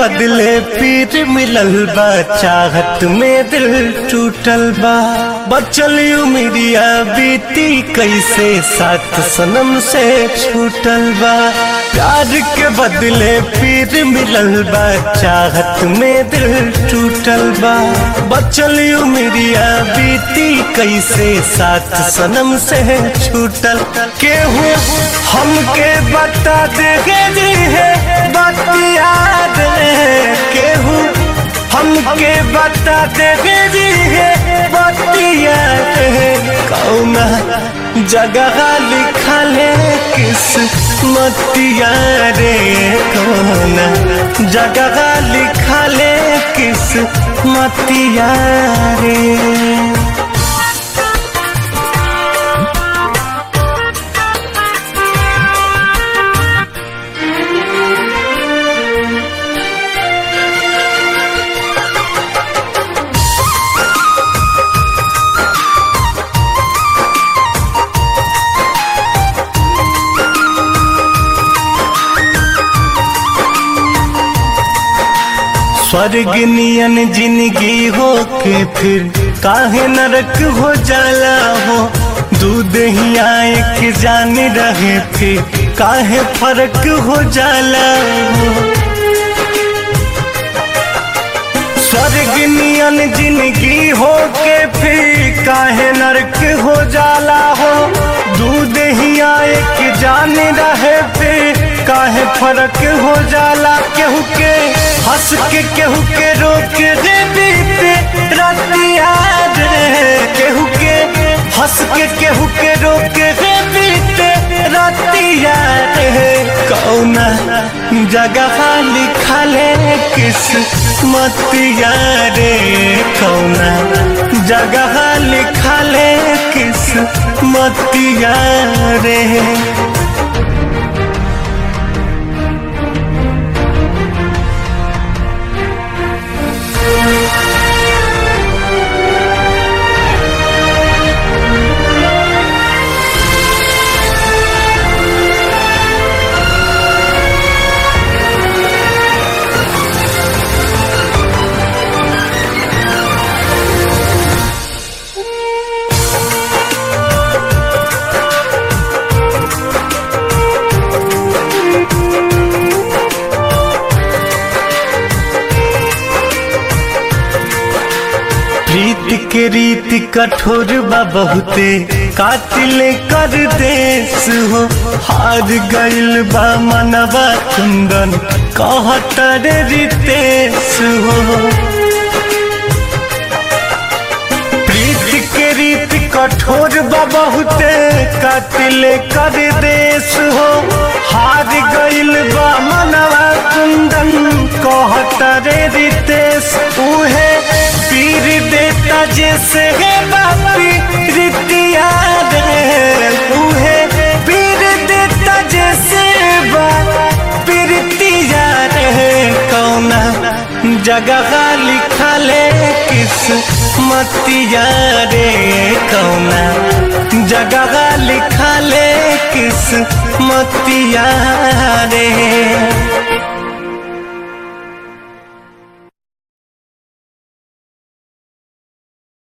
बदले फिर मिलल बा चाहत में दिल टूटल बा बचल उमिरिया बीती कैसे साथ सनम से छूटल बा प्यार के बदले फिर मिलल बा चाहत में दिल टूटल बा बचल उमिरिया बीती कैसे साथ सनम से छूटल केहू हमके बता देगे जी है बतिया केहू हमके बता देगे जी है बतिया कौना जगह लिखले किस मतिया रे कौना जगह लिखले किस मतिया रे स्वर्ग नियन जिंदगी हो के फिर काहे नरक हो जाला हो दूध ही आए के जान रहे फिर काहे फर्क हो जाला हो स्वर्ग नियन जिंदगी हो के फिर काहे नरक हो जाला हो दूध ही आए के जान रहे फिर काहे फर्क हो जाला केहू के हंस के केहू के रोक रे बीते रतिया रे केहू के हंस के केहू के रोक रे बीते रतिया रे कौना जगह लिखले किस मतिया रे कौना जगह लिखले किस मतिया रे प्रीत के रीत कठोर बा बहुते कातिल कर देश हो हार गइल बा मनवा कुंदन कहतर रितेश हो प्रीत के रीत कठोर बा बहुते कातिल कर देश हो हार गइल बा मनवा कुंदन कहतर रितेश उहे पीर देता जैसे है बापी रितिया रे उहे पीर देता जैसे बापी रितिया रे कौना जगह लिखले किस मतिया रे कौना जगह लिखले किस मतिया रे